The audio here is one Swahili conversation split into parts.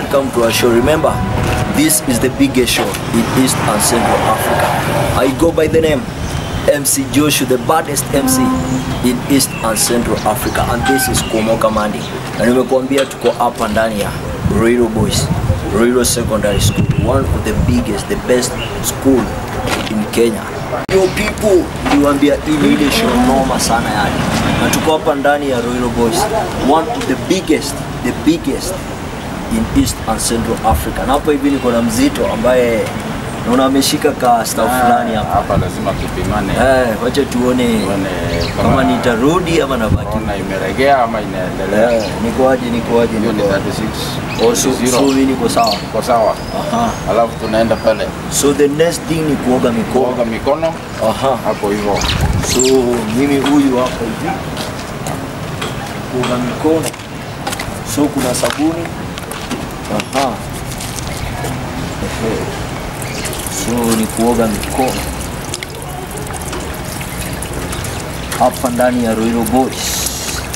welcome to our show. Remember, this is the biggest show in East and Central Africa. I go by the name MC Joshua, the baddest MC in East and Central Africa, and this is Kuomoka Mandi. Na nimekuambia tuko hapa ndani ya Ruiru Boys, Ruiru Secondary School, one of the biggest, the best school in Kenya. Yo people, niwaambia hii ni ile show noma sana yani, na tuko hapa ndani ya Ruiru Boys, one of the biggest, the biggest in East and Central Africa. Na hapa hivi niko na mzito ambaye naona ameshika ka staff fulani hapa. hapa lazima tupimane Eh, wacha tuone tuone kama kama nitarudi ama nabaki. ona imeregea ama inaendelea. Eh, niko aje, niko aje, Hiyo ni niko 36 Oh, so, so zero. mimi niko sawa. Iko sawa, Aha. alafu tunaenda pale So the next thing ni kuoga mikono. kuoga mikono Aha. hapo hivyo. So mimi huyu hapa hivi kuoga mikono. So kuna sabuni. Aha. Ehe. So ni kuoga mikono hapa ndani ya Ruiru Boys.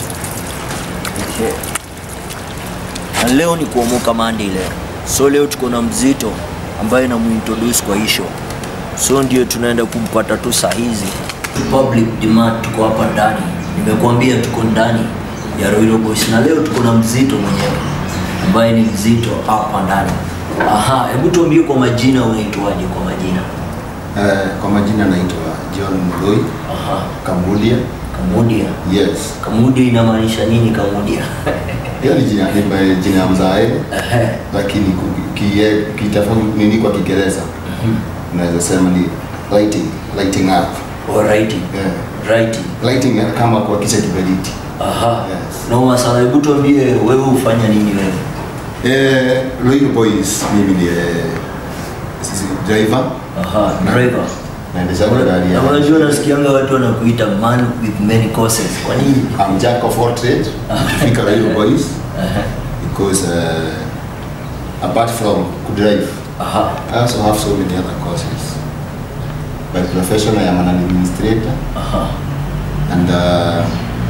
Ehe. Na leo ni kuomoka mandi leo. So leo tuko na mzito ambaye namuintroduce kwa hii show. So ndio tunaenda kumpata tu saa hizi. Public demand tuko hapa ndani. Nimekuambia tuko ndani ya Ruiru Boys na leo tuko na mzito mwenyewe ambaye ni mzito hapa ndani. Aha, hebu tuambie kwa majina unaitwaje kwa majina? Eh, kwa majina naitwa John Mloi Aha, Kamudia. Kamudia. Yes. Kamudia inamaanisha nini Kamudia? Hiyo ni jina ni jina ya mzae Ehe. lakini ku- kie- kitafau- nini kwa Kiingereza unaweza sema ni lighting, lighting up. Or writing. Yeah. Writing. Lighting kama kwa kisha kiberiti. Aha. Yes. Noma sana. Hebu tuambie wewe ufanya nini wewe? Eh, Ruiru Boys mimi ni eh, sisi driver Aha, driver. naendesha gari Na ya unajua nasikianga watu wanakuita man with many courses. Kwa nini? I'm jack of all trade. Fika Ruiru Boys Aha. because uh, apart from kudrive Aha. I also have so many other courses. By profession, I am an administrator, Aha. and uh,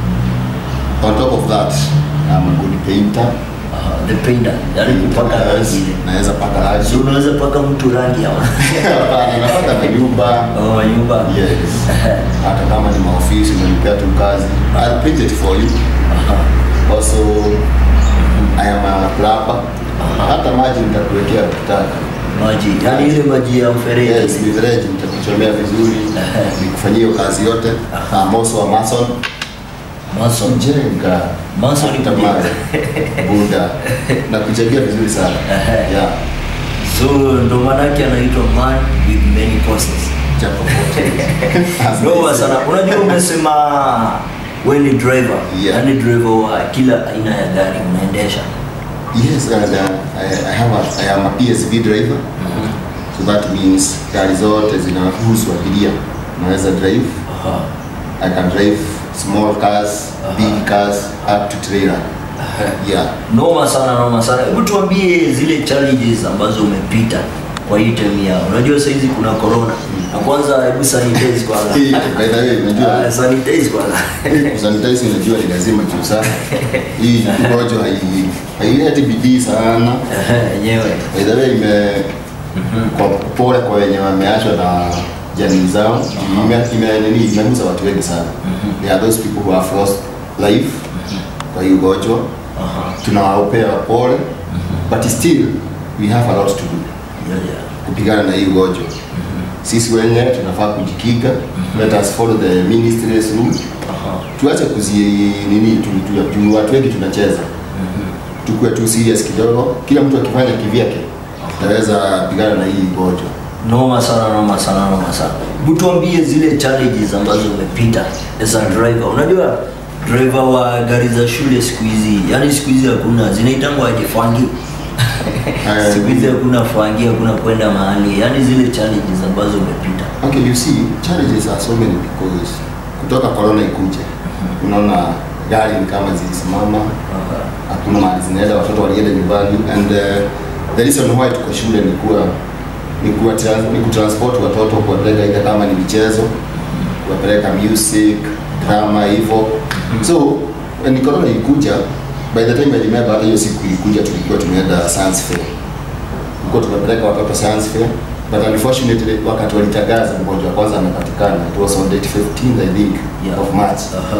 on top of that, I'm a good painter. Aha. The painter. Yaani kupaka rangi ile. Naweza paka So rangi. unaweza paka mtu rangi ama? Hapana, napaka na nyumba. Oh, nyumba. Yes. Hata kama ni maofisi unanipea tu kazi. I'll paint it for you. Aha. Also, I am a plumber. Hata maji nitakuwekea ukitaka. Maji. Yaani ile maji ya mfereji. Yes, mifereji nitakuchomea vizuri, nikufanyia hiyo kazi yote. I'm also a mason. Mason. Jenga. Mason ni Hata kujenga. mawe. Buda. Na kuchangia vizuri sana. Ehe. Yeah. So ndo maanake anaitwa man with many courses. Jack of all trades. As Noma they say. sana. Unajua umesema wewe ni driver. Yeah. Yaani driver wa kila aina ya gari unaendesha. Yes, and uh, I, I have a, I am a PSV driver. So that means gari zote zinahusu abiria. Naweza drive. Aha. I can drive small cars, big cars, up to trailer. Yeah. Noma sana, noma sana. Hebu tuambie zile challenges ambazo umepita kwa hii term yao. Unajua saa hizi kuna corona. Na kwanza hebu sanitize kwanza. By the way, unajua Ah, sanitize kwanza. sanitize unajua ni lazima juu sana. Hii ugonjwa hai haileti bidii sana. Ehe, Yenyewe. By the way, ime kwa pole kwa wenye wameachwa na jamii zao. Ime ime nini imegusa watu wengi sana. There are those people who have lost life kwa hii ugonjwa. Aha. Tunawapea pole but still we have a lot to do Yeah, yeah. kupigana na hii ugonjwa. Sisi wenyewe tunafaa kujikinga. Let us follow the ministry's rule. Aha. tuache kuzi nini tu, tu, tu, watu wengi tunacheza tukue tu serious kidogo kila mtu akifanya kivyake tutaweza pigana na hii ugonjwa Noma sana, noma sana, noma sana. Hebu tuambie zile challenges ambazo umepita as a driver. Unajua driver wa gari za shule siku hizi, yani siku hizi hakuna zinaitangwa aje fangi. Eh, siku hizi hakuna fangi, hakuna kwenda mahali. Yani zile challenges ambazo umepita. okay you see challenges are so many because kutoka corona ikuje unaona gari ni kama zilisimama Aha. hakuna mahali zinaenda watoto walienda nyumbani and uh, the reason why tuko shule ni kuwa ni kuwa trans, ni kutransport watoto kuwapeleka ile kama ni michezo kuwapeleka music drama hivyo so when corona ikuja by the time I remember hata hiyo siku ilikuja tulikuwa tumeenda science fair tulikuwa tumepeleka watoto science fair but unfortunately wakati walitangaza mgonjwa wa kwanza amepatikana it was on date 15 I think Yeah. of March Aha.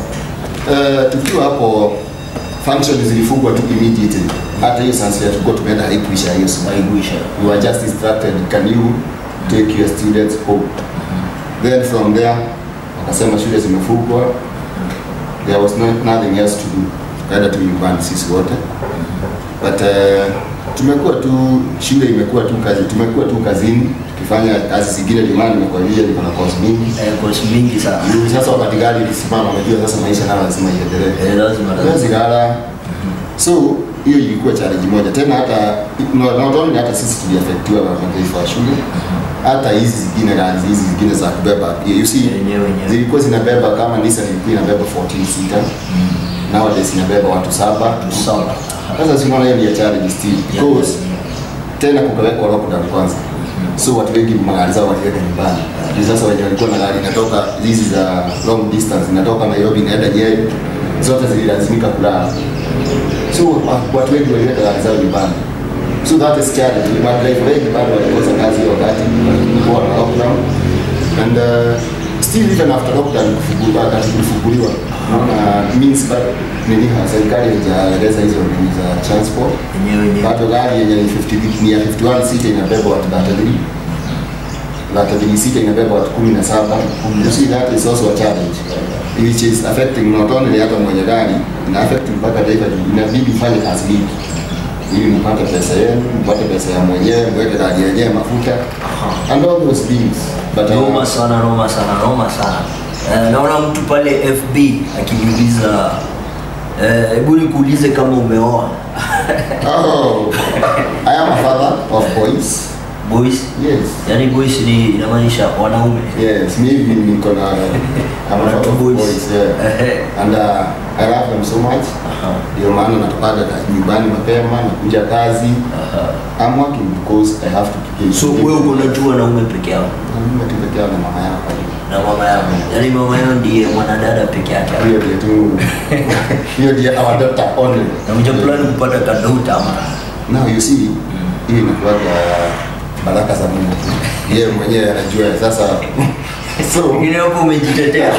uh, tukiwa hapo function zilifungwa tu immediately hata hiyo science fair tulikuwa tumeenda haikuisha hiyo siku Haikuisha. we were just instructed can you take your students home then from there wakasema shule zimefungwa there was no, nothing else to do kaenda tu nyumbani sisi wote but uh, tumekuwa tu shule imekuwa tu kazi tumekuwa tu kazini tukifanya kazi zingine limani nimekwambia niko na course mingi Eh, course mingi sana. Juu sasa wakati gari ilisimama unajua sasa maisha nayo lazima iendelee Eh, lazima lazima. Huwezi lala so hiyo ilikuwa challenge moja tena hata not not only hata sisi tuliafektiwa na mataifa ya shule hata hizi zingine gari hizi zingine za kubeba you see Wenyewe, wenyewe. zilikuwa zinabeba kama Nissan ilikuwa inabeba 14 seater nowadays inabeba watu saba Saba. sasa sinaona hiyo ni ya challenge still because tena kukawekwa lockdown kwanza so watu wengi magari zao waliweka nyumbani Juu sasa wenye walikuwa na gari inatoka hizi za long distance inatoka Nairobi inaenda Nyeri zote zililazimika kulala so wa- watu wengi waliweka gari zao nyumbani so that is challenge madrive wengi bado walikosa kazi hiyo wakati kulikuwa na lockdown and uh, still even after lockdown kufunguliwa wakati kulifunguliwa naona means but nini ha, serikali haijaeleza hizo nini za transport Wenyewe, wenyewe. bado gari yenye ni 50 ni ya 51 sita inabeba watu 33 33 sita inabeba watu 17 you see that is also a challenge which is affecting not only hata mwenye gari ina affect mpaka driver juu inabidi ufanye kazi mingi ili mpate pesa yenu mpate pesa ya mwenyewe mweke gari yenyewe mafuta and all those things but uh, Noma sana, noma sana, noma sana. Eh, naona mtu pale FB akiniuliza eh, hebu nikuulize kama umeoa oh, I am a father of boys boys. yes Yaani boys ni inamaanisha wanaume. Yes, mimi niko na I'm a father of Boys. boys, yeah. Ehe. And uh, I love them so much. Aha. Ndio maana natokaga ka- nyumbani mapema, nakuja kazi. Aha. I'm working because I have to keep So wewe uko unajua wanaume peke yao Mimi tu peke yangu na mama yako. na mama yao. Yaani mama yao ndiye mwanadada peke yake. Hiyo ndio tu. Hiyo ndio our daughter only. Na mja plan kupata kadota ama Now you see, hii inakuwaga baraka za Mungu. Yeye mwenyewe anajua sasa. So, Mwingine hapo umejitetea.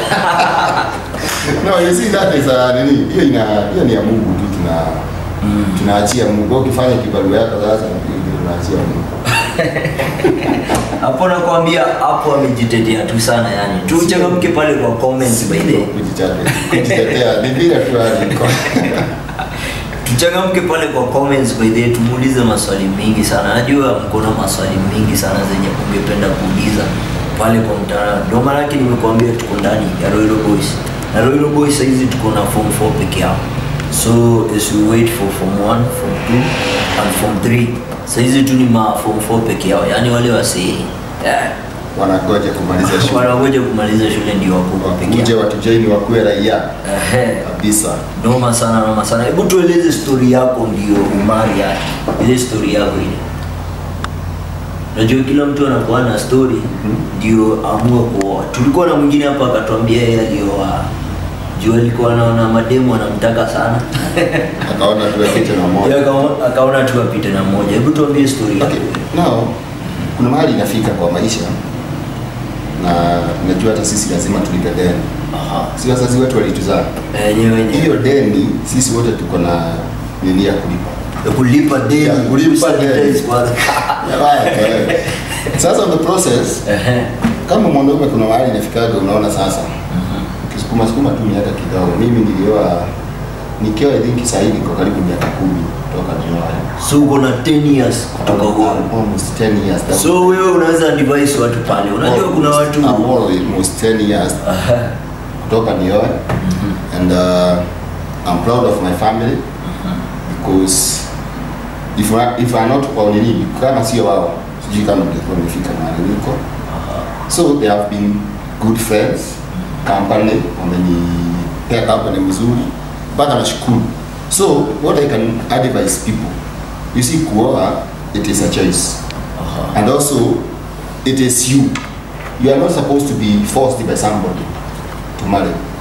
no you see that is a nini hiyo ina hiyo ni ya Mungu tu tuna tunaachia Mungu Wewe ukifanya kibarua yako sasa hiyo ndio tunaachia Mungu Hapo nakwambia hapo amejitetea tu sana yani. Tuchangamke pale kwa comments by the way. kujitetea kujitetea ni bila tu hali tuchangamke pale kwa comments by the way, tumuulize maswali mingi sana najua mko na maswali mingi sana zenye ungependa kuuliza pale kwa mtandao ndio maana yake nimekuambia tuko ndani ya Royal Boys na Royal Boys saizi tuko na form 4 peke yao so as we wait for form 1 form 2 and form 3 saizi tu ni ma form 4 peke yao yani wale wasi yeah, wanangoja kumaliza shule wanangoja kumaliza shule ndio wakubwa peke wakuje yao watujoini wakuwe raia Ehe. kabisa noma sana noma sana hebu tueleze story yako ndio umari yake ile story yako ile najua kila mtu anakuwa na story ndio amue kuoa tulikuwa na mwingine hapa akatuambia yeye alioa juu alikuwa anaona mademu anamtaka sana akaona tu apite na Yeye moja akaona- akaona tu apite na moja hebu tuambie story yako okay now kuna mahali inafika kwa maisha na najua hata sisi lazima tulipe deni Aha. si wazazi wetu walituzaa enyewe wenyewe hiyo deni sisi wote tuko na nini ya kulipa Ya kulipa deni Ya kulipa Sanitize deni. kwanza. Right, eh. sasa on the process Ehe. kama mwanaume kuna mahali inafikaga unaona sasa ukisukuma sukuma tu miaka kidogo mimi nilioa nikiwa I think sasa hivi kwa karibu miaka kumi toka nioa so uko na 10 years kutoka huko almost 10 years That- so wewe unaweza advise watu pale unajua kuna watu I'm almost 10 years Aha. kutoka nioe and uh, I'm proud of my family because if I, if I not kwa nini kama sio wao sijui kama ningekuwa nimefika mahali niko so they have been good friends company wamenipea company mzuri mpaka nashukuru so what I can advise people you see kuoa it is a choice Aha. and also it is you you are not supposed to be forced by somebody to marry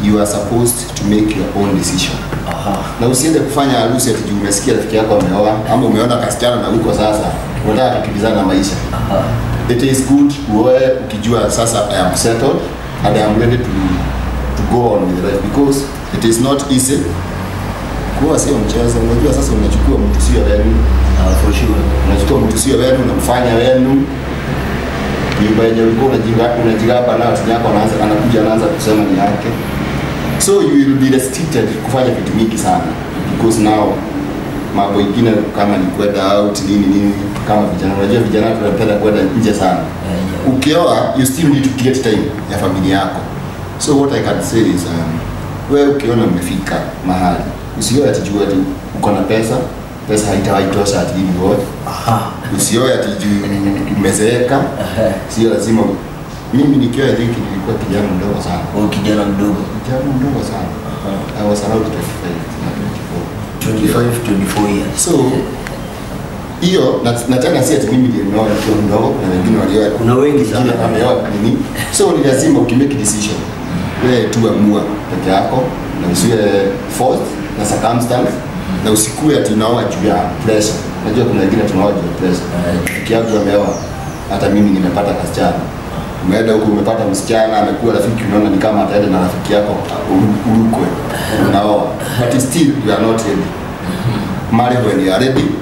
you are supposed to make your own decision Aha. na usiende kufanya harusi ati juu umesikia rafiki yako ameoa ama umeona kasichana na huko sasa unataka kukimbizana na maisha Aha. it is good uoe ukijua sasa I am settled and I am ready to, to go on with life because it is not easy kuoa sio mchezo unajua sasa unachukua mtu sio wenu Ah, for sure. unachukua mtu sio wenu unamfanya wenu nyumba yenye ulikuwa unajiga- unajigamba nayo tini yako anaanza anakuja anaanza kusema ni yake so you will be restricted kufanya vitu mingi sana because now mambo ingine kama ni kwenda out nini nini kama vijana unajua vijana tunapenda kwenda nje sana Eh, yeah. ukioa you still need to get time ya familia yako so what i can say is um, wewe ukiona umefika mahali usioe ati juu ati uko na pesa pesa haitawahi tosha ati hivi wote Aha. usioe ati juu umezeeka Aha. sio lazima mimi nikiwa I think nilikuwa kijana mdogo sana Wewe kijana mdogo. kijana mdogo sana Aha. I was around 25 na 24 25, 24 years. so hiyo na, na tena si ati mimi ndio nimeoa nikiwa mdogo na wengine walioa Kuna wengi sana. wengine wameoa nini so ni lazima ukimake decision wewe tu amua peke yako na usiwe forced na circumstance na usikue ati unaoa juu ya pressure unajua kuna wengine tunaoa juu ya pressure Eh. rafiki yangu ameoa hata mimi nimepata kasichana umeenda huko umepata msichana amekuwa rafiki unaona ni kama ataenda na rafiki yako uru- urukwe unaoa but still you are not ready marry when you are ready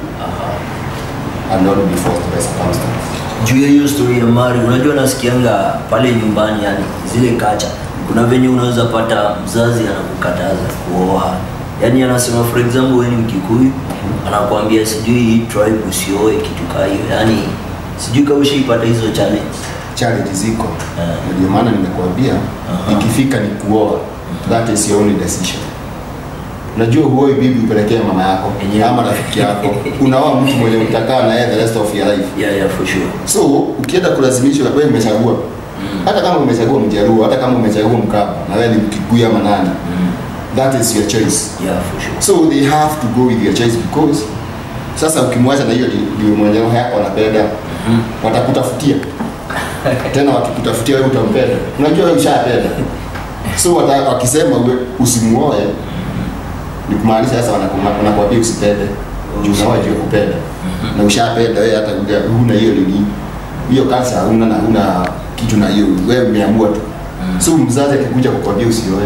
and not be forced by circumstance juu ya hiyo story ya mari unajua nasikianga pale nyumbani yani zile kacha kuna venye unaweza pata mzazi anakukataza kuoa yaani anasema for example wewe ni mkikuyu anakuambia sijui hii tribe usioe kitu kaa hiyo yaani sijui kama ushaipata hizo challenge challenge ziko Eh. Na ndio maana nimekuambia Aha. ikifika ni kuoa that is your only decision unajua huoi bibi upelekee mama yako Yenyewe. ama rafiki yako unaoa mtu mwenye utakaa na yeye the rest of your life yeah, yeah, for sure so ukienda kulazimishwa wewe umechagua hata kama umechagua mjaruo hata kama umechagua mkapa na wewe ni mkikuyu ama nani that is your choice yeah, for sure so they have to go with your choice because sasa ukimwacha na hiyo ndi- ndio mwenye roho yako anapenda watakutafutia tena wakikutafutia wewe utampenda unajua wewe ushapenda so wata, wakisema uwe usimuoe ni kumaanisha sasa wanakuma- wanakuambia usipende juu unaoa juu ya kupenda na ushapenda wewe hata huja- huna hiyo nini hiyo kansa huna na huna kitu na hiyo wewe umeamua tu so mzazi akikuja kukwambia usioe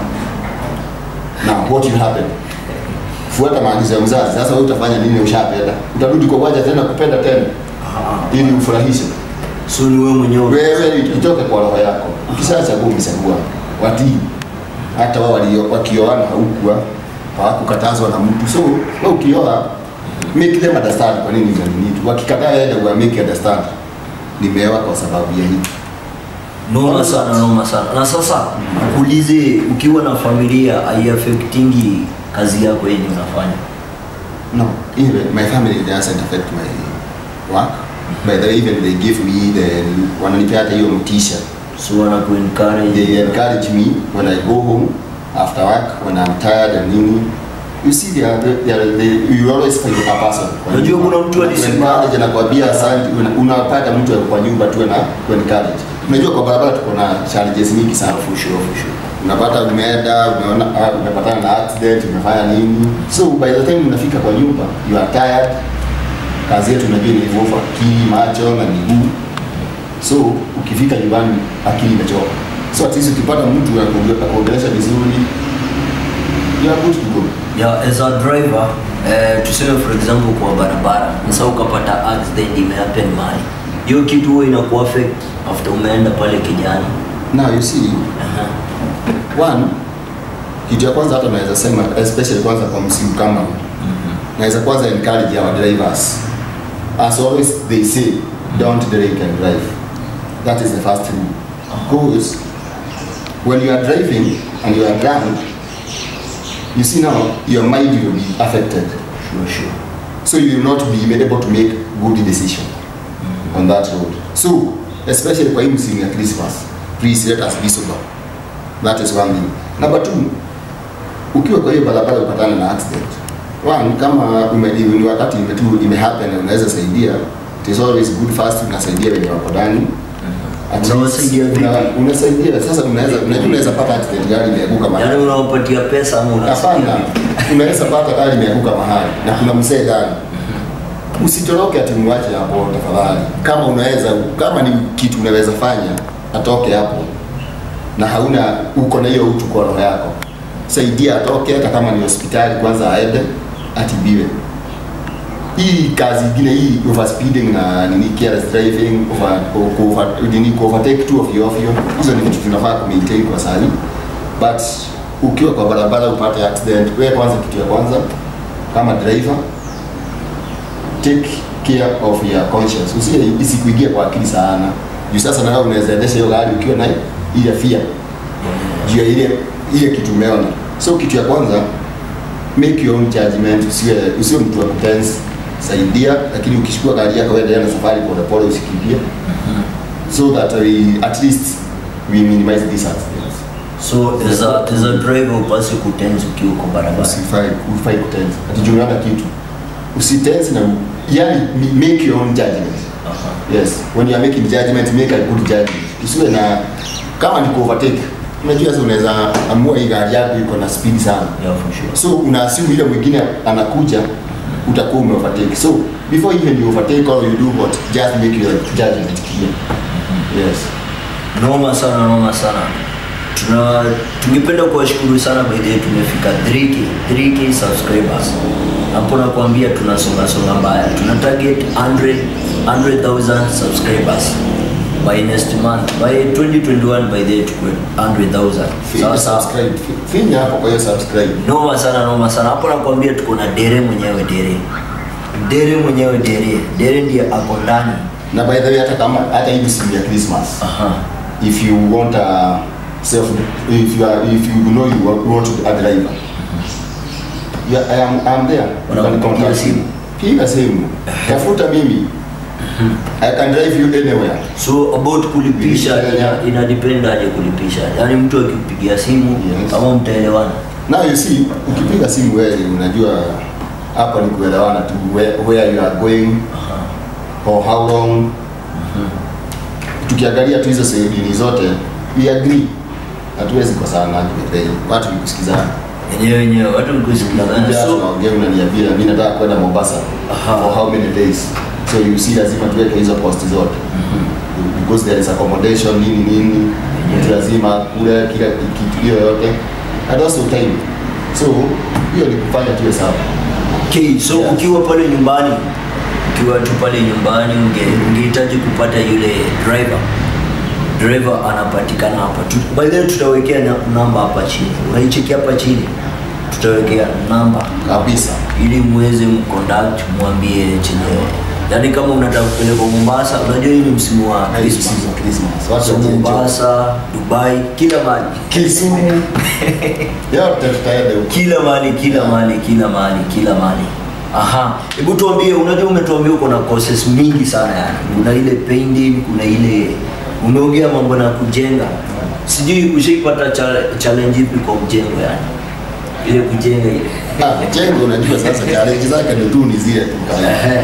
now what will happen fuata maagizo ya mzazi sasa wewe utafanya nini ushapenda utarudi kwa uwanja tena kupenda tena ili ufurahishe so ni wewe mwenyewe wewe itoke kwa roho yako ukishachagua umechagua watii hata wao walio- wakioana haukuwa hawakukatazwa na mtu so wewe ukioa make them understand kwa nini hizo ni tu wakikataa wewe ndio make understand nimeoa kwa sababu ya hii noma sana noma sana na sasa ulize ukiwa na familia haiafektingi kazi yako yenye unafanya No, even my family doesn't affect my work. By the way, even they give me the wananipea hata hiyo mtisha. so wanakuencourage They encourage me when I go home after work when I'm tired and nini. You see they are, they are, they, you always find a person. kwa Unajua nyumba. kuna mtu alisema- Encourage anakuambia asante, una- unapata mtu ako kwa nyumba tu na ku encourage. Unajua kwa barabara tuko na challenges mingi sana. for sure for sure unapata umeenda umeona ah, umepatana na accident umefanya nini so by the time unafika kwa nyumba you are tired kazi yetu unajua ni hivyo akili macho na miguu so ukifika nyumbani akili imechoka so at least ukipata mtu anakuonge- akuongelesha vizuri you are good to go yeah, as a driver eh, tuseme for example kwa barabara sasa ukapata accident imehappen mahali hiyo kitu huwa inaku affect after umeenda pale kijana now you see Aha. one kitu ya kwanza hata naweza sema especially kwanza kwa msimu kama huu naweza kwanza encourage our drivers as always they say don't drink and drive that is the first rule because when you are driving and you are drunk you see now your mind will be affected sure sure so you will not be able to make good decision on that road so especially kwa hii msimu ya christmas please let us be sober that is one thing number two ukiwa kwa hiyo barabara upatana na accident one kama ume- ni wakati imetu imehappen na unaweza saidia it is always good first unasaidia wenye wako ndani At Unawasaidia least vipi? una- unasaidia sasa unaweza unajua unaweza pata accident gari imeanguka mahali Yaani unawapatia pesa ama unasaidia hapana vipi? unaweza pata gari imeanguka mahali na kuna msee ndani usitoroke ati mwache hapo tafadhali kama unaweza kama ni kitu unaweza fanya atoke hapo na hauna uko na hiyo utu kwa roho yako saidia atoke hata kama ni hospitali kwanza aende atibiwe hii kazi ingine hii overspeeding na nini careless driving over, over, nini overtake tu ovyo ovyo hizo ni vitu tunafaa kumaintain kwa sahi but ukiwa kwa barabara upate accident wewe kwanza kitu ya kwanza kama driver take care of your conscience usie isikuingie kwa akili sana juu sasa nawe unaweza endesha hiyo gari ukiwa na ile fear juu ya ile ile kitu umeona so kitu ya kwanza make your own judgment usiwe usiwe mtu wa kutense saidia lakini ukichukua gari yako wewe na safari pole pole usikimbie so that we, at least we minimize these accidents So as a, as a driver upasi kutenzi ukiwa uko barabara. usifai ufai kutense ati juu unaona kitu usitense na yani make your own judgment Aha. yes when you are making judgment make a good judgment usiwe na kama ni overtake unajua sasa unaweza amua hii gari yako iko na speed sana Yeah, for sure. so una assume ile mwingine anakuja utakuwa ume overtake so before even you overtake or you do what just make your judgment clear yes Noma sana, noma sana. Tuna tungependa kuwashukuru sana by the way tumefika 3k 3k subscribers. Hapo nakwambia tunasonga songa mbaya. Tuna target 100 100,000 subscribers by next month. By 2021 by the way tukue 100,000. finya Sawa sawa. subscribe finya hapo kwa hiyo subscribe Noma sana noma sana. Hapo nakwambia tuko na dere mwenyewe dere. Dere mwenyewe dere. Dere ndiye ako ndani. na by the way hata kama hata hivi simu ya Christmas Aha. if you want a self if you are if you know you want- want a driver yeah, I am I'm there You can Wanakupigia contact simu. me. piga simu tafuta mimi I can drive you anywhere So about kulipisha Yeah. ina, ina depend aje kulipisha. Yaani mtu akipigia simu Yes. ama mtaelewana. now you see ukipiga simu wewe unajua hapa ni kuelewana tu where, where you are going Aha. for how long tukiangalia tu hizo sehemu zote we agree hatuwezi kosana birthday watu ni kusikizana Wenyewe wenyewe watu mkusikilizana. Unakuja So tunaongea unaniambia mimi nataka kwenda Mombasa Aha. for how many days so you see lazima tuweke hizo cost zote because there is accommodation nini nini mtu lazima kule kila kitu hiyo yote and also time so hiyo ni kufanya tuwe sawa okay, so Yes. ukiwa pale nyumbani ukiwa tu pale nyumbani unge- ungehitaji kupata yule driver driver anapatikana hapa Tu- by the way tutawekea na- namba hapa chini unaicheki hapa chini tutawekea namba kabisa ili muweze mcontact mwambie chenye yaani kama unataka kupelekwa Mombasa unajua hii ni msimu wa Christmas Christmas Christmas watu so wajienjoy. Mombasa Dubai kila mahali Kisumu yote tutaenda huko kila mahali kila mahali kila mahali kila mahali aha hebu tuambie unajua umetuambia uko na courses mingi sana yani kuna ile painting kuna ile umeongea mambo na kujenga sijui ushaipata chale- challenge ipi kwa mjengo yani ile kujenga ile Ah, jengo unajua sasa challenge zake ndio tu ni zile tu kawaida. Ehe.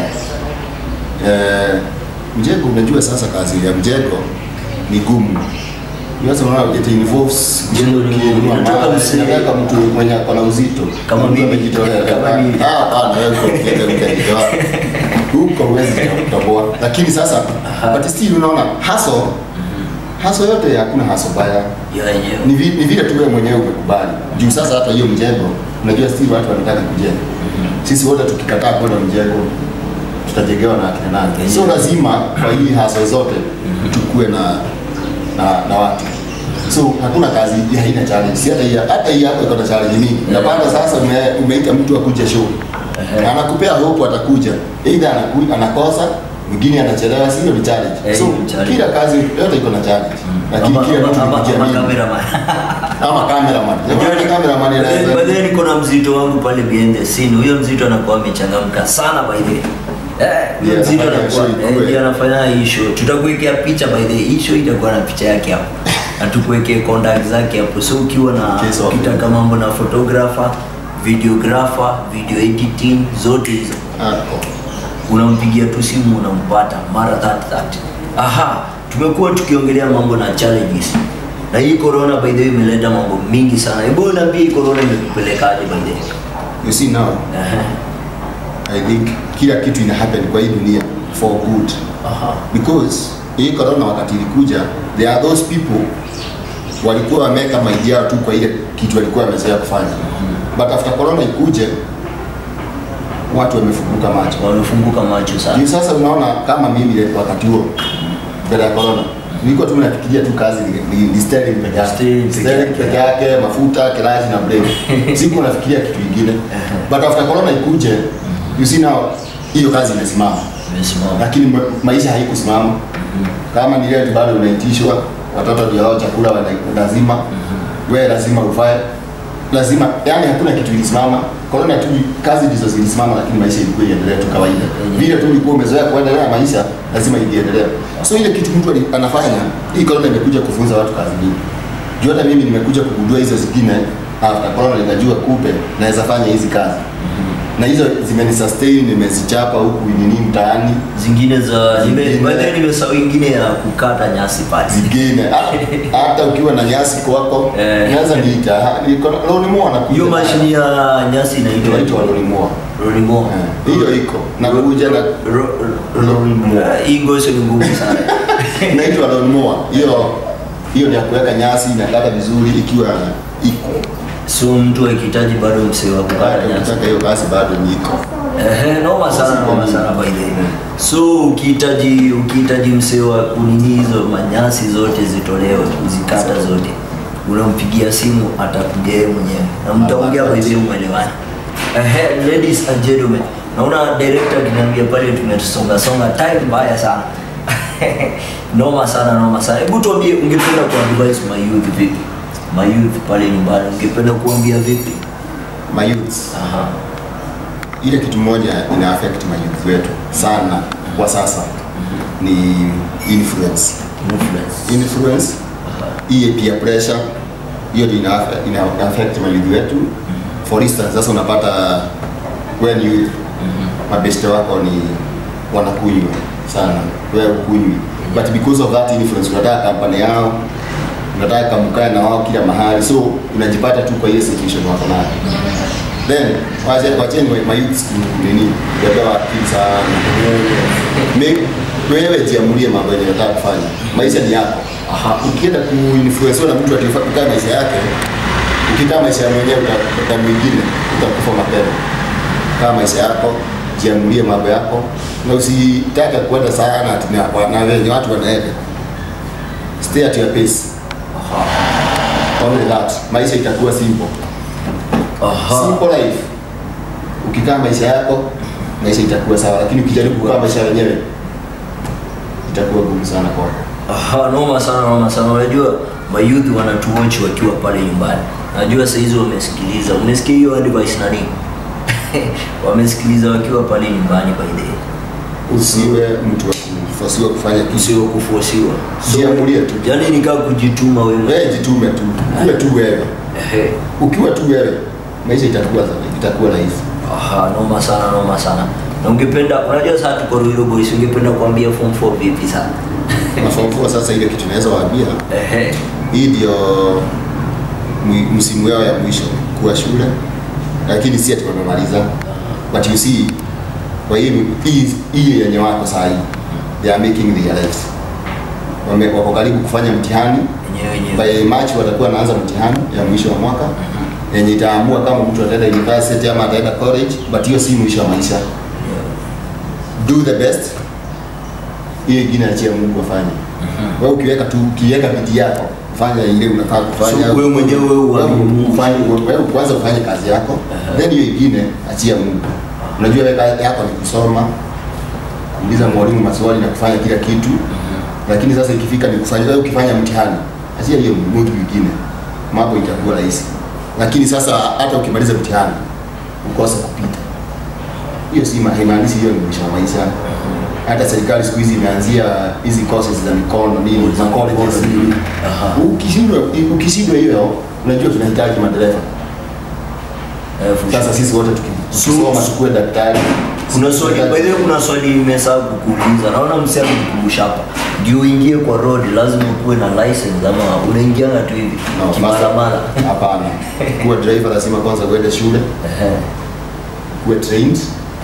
Eh, mjengo unajua sasa kazi ya mjengo ni gumu Sasa unaona it involves Mjengo ni gumu. Inataka mawe, msee- inataka mtu mwenye ako na uzito Kama Mtu mimi. amejitolea Kama mimi. Ah, hapana wewe uko ukienda ukajitoa huko huwezi kutoboa lakini sasa Aha. but still unaona hustle hustle yote hakuna hustle baya ya yenyewe ni, vi, ni vile tu wewe mwenyewe umekubali juu sasa hata hiyo mjengo unajua si watu wanataka kujenga sisi wote tukikataa kwenda mjengo tutajengewa na akina nani so lazima kwa hii haso zote tukue na, na na watu so hakuna kazi ya haina challenge si hata hii hata hii hapo iko na challenge mingi unapanda sasa ume, umeita mtu akuje show na anakupea hope atakuja either anaku, anakosa mwingine anachelewa sio ni challenge Eh, so ni challenge. kila kazi yote iko na challenge lakini Ama- kila ama- mtu ama- ama kujiamini cameraman. ama cameraman Jamani, cameraman anaweza By the way, niko na mzito wangu pale behind the scene. Huyo mzito anakuwa amechangamka sana by the way. Eh, huyo Yeah, mzito anafanya anakuwa show eh, ikue. ndiye anafanya hii show. Tutakuwekea picha by the way. Hii show itakuwa na picha yake hapo. Na tukuwekee contact zake hapo. So ukiwa na Case of- ukitaka mambo na photographer, videographer, video editing zote hizo Ako. unampigia tu simu unampata mara 30 30 aha tumekuwa tukiongelea mambo na challenges na hii corona by the way imeleta mambo mingi sana hebu niambie hii corona imekupelekaje by the way you see now Aha. i think kila kitu ina happen kwa hii dunia for good aha because hii corona wakati ilikuja there are those people walikuwa wameweka maidi yao tu kwa ile kitu walikuwa wamezoea kufanya but after corona ikuje watu wamefunguka macho wamefunguka macho sana Juu sasa unaona kama mimi ile wakati huo mbele ya corona nilikuwa tu nafikiria tu kazi ni, ni, ni sterling peke yake Sterling peke sterling yake. peke yake mafuta kilaji na breki siku nafikiria kitu kingine but after corona ikuje you see now hiyo kazi imesimama imesimama lakini ma- maisha haikusimama kama ni leo bado unaitishwa watoto ndio hao chakula wana lazima wewe lazima ufae lazima yani hakuna kitu ilisimama corona tu kazi ndizo zilisimama lakini maisha ilikuwa iendelee tu kawaida vile tu ulikuwa umezoea kuendelea na maisha lazima iendelee so ile kitu mtu ali- anafanya hii corona imekuja kufunza watu kazi nyingi juu hata mimi nimekuja kugundua hizo zingine after corona nikajua kupe naweza fanya hizi kazi na hizo zimenisustain nimezichapa huku nini mtaani zingine za nime Zingine. by the way nimesahau ingine ya kukata nyasi pale zingine Ha- hata ukiwa na nyasi kwako Eh. naweza niita lonimoa na hiyo mashini ya nyasi inaitwa inaitwa lonimoa Rolimo. hiyo iko na kuja na Ro- Rolimo. Hii ngoso ni ngumu sana. inaitwa lonimoa hiyo hiyo ni ya kuweka nyasi inakata vizuri ikiwa iko So mtu akihitaji bado msee wa kukata Hata nyasi. ukitaka hiyo kazi bado niko Ehe, noma sana, noma sana by the way. So ukihitaji ukihitaji msee wa kunini hizo manyasi zote zitolewe, kuzikata zote, unampigia simu atakuja yeye mwenyewe na mtaongea by the way mwelewane. Ehe, ladies and gentlemen, naona director akiniambia pale tumesonga songa time mbaya sana. noma sana, noma sana. Hebu tuambie, ungependa kuadvise my youth vipi? My youth pale nyumbani, ungependa kuambia vipi? my youths Aha. ile kitu moja ina affect mayouth wetu sana kwa sasa ni influence Influence. influence hii peer pressure hiyo ndio ina, ina affect mayouth wetu for instance sasa unapata when you mabeste wako ni wanakunywa sana wewe ukunywi but because of that influence unataka kampani yao unataka kamkae na wao kila mahali so unajipata tu kwa ile situation wako nayo then wache wacheni my youth nini kubebewa akili sana Me- wewe jiamulie mambo yenye unataka kufanya maisha ni yako Aha. ukienda kuinfluensiwa na mtu akikaa maisha yake ukikaa maisha ya mwenyewe uta- uta mwingine utakufa mapema kaa maisha yako jiamulie mambo yako na usitake kwenda sana ati na- na wenye watu wanaenda stay at your pace only that maisha itakuwa simple Aha. simple life ukikaa maisha yako maisha itakuwa sawa lakini ukijaribu kukaa maisha wenyewe itakuwa gumu sana kwako Aha, noma sana noma sana. Unajua mayouth wanatuwatch wakiwa pale nyumbani. Najua saa hizi wamesikiliza. Umesikia hiyo advice nani? wamesikiliza wakiwa pale nyumbani by the way. usiwe mtu wa kufosiwa kufanya kitu Sio kuforsiwa. Jiamulie tu. Yaani nikaa kujituma wewe. wewe jitume tu uwe tu wewe Ehe. ukiwa tu wewe maisha itakuwa itakuwa rahisi Aha, noma sana noma sana. Na ungependa unajua sasa tuko Ruiru Boys, ungependa kuambia form 4 vipi sana? mafaufua sasa ile kitu naweza waambia Ehe. hii ndio mwi- msimu yao ya mwisho kuwa shule lakini si ati wamemaliza but you see kwa hii hii- hii yenye wako saa hii they are making their lives Wame, wako karibu kufanya mtihani Wenyewe wenyewe. by March watakuwa wanaanza mtihani ya mwisho wa mwaka yenye itaamua kama mtu ataenda university ama ataenda college but hiyo si mwisho wa maisha do the best hiyo ingine achia Mungu afanye wewe ukiweka tu ukiweka bidii yako fanya ile unataka kufanya So, wewe mwenyewe wewe uamini Mungu. ufanye wewe kwanza ufanye kazi yako then hiyo ingine achia Mungu unajua wewe kazi yako ni kusoma kuuliza mwalimu maswali na kufanya kila kitu lakini sasa ikifika ni kufanya wewe ukifanya mtihani achia hiyo Mungu ingine mambo itakuwa rahisi lakini sasa hata ukimaliza mtihani ukose kupita hiyo si ma- haimaanishi hiyo ni mwisho wa maisha hata serikali siku hizi imeanzia hizi courses za mikono nini za colleges nini Aha. ukishindwa ukishindwa hiyo unajua tunahitaji madereva Eh, for sasa sisi wote tukisoma tukue daktari Kuna swali by the way, kuna swali nimesahau kukuuliza. Naona msee amekukumbusha hapa. ndio uingie kwa road lazima ukuwe na license ama unaingianga tu hivi No, kimalamala master- hapana kuwa driver lazima kwanza uende shule Ehe. kuwe trained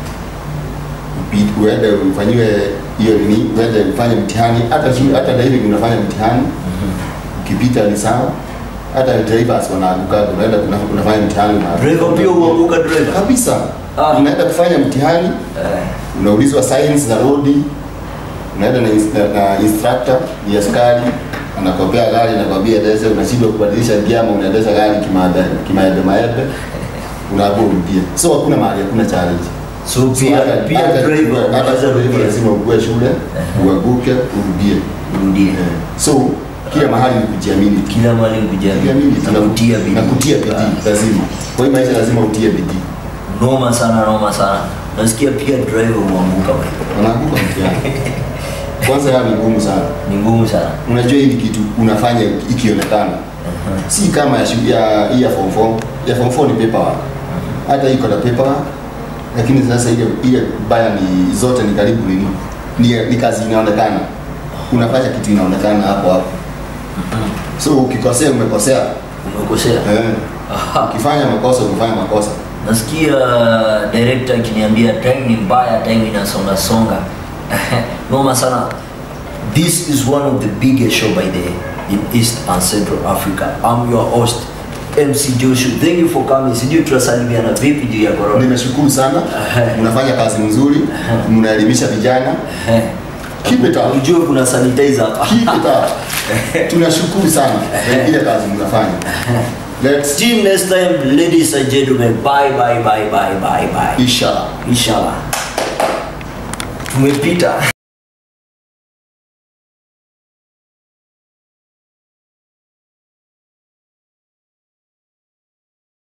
Upi- uende ufanyiwe hiyo nini uende ufanye mtihani hata shule hata driving unafanya mtihani ukipita ni sawa hata drivers wanaanguka unaenda una- unafanya mtihani una- driver pia huanguka driver kabisa Ah. unaenda kufanya mtihani Eh. unaulizwa science za rodi unaenda na, ins- na, na instructor ni askari anakopea gari anakwambia endeshe unashindwa kubadilisha gia ama unaendesha gari kimaebe kimaebe maebe unaambiwa urudie so hakuna mahali hakuna challenge so So pia hata- pia hata- driver hata unaweza driver rudia lazima ukue shule uanguke urudie urudie so kila mahali ni kujiamini tu. kila mali Kujiamini kujiamini tu. na kutia bidii na kutia bidii lazima kwa hiyo maisha lazima utie bidii noma sana noma sana nasikia pia driver huanguka bwana. wanaanguka mtihani kwanza ya ni ngumu sana ni ngumu sana unajua hii ni kitu unafanya ikionekana si kama ya, shu- ya, hii ya form 4 ya form 4 ni paperwork hata iko na paperwork lakini sasa ile ile baya ni zote ni karibu nini ni, ni kazi inaonekana unafanya kitu inaonekana hapo hapo so ukikosea umekosea umekosea eh. Aha. ukifanya makosa umefanya makosa nasikia director akiniambia time ni mbaya time inasonga songa noma sana this is one of the biggest show by the in east and central africa i'm your host mc joshua thank you for coming sijui tunasalimiana vipi juu ya corona nimeshukuru sana mnafanya kazi nzuri mnaelimisha vijana keep it up ujue kuna sanitizer hapa keep it up tunashukuru sana kwa ile kazi mnafanya let's Till next time ladies and gentlemen bye bye bye bye bye bye inshallah inshallah tumepita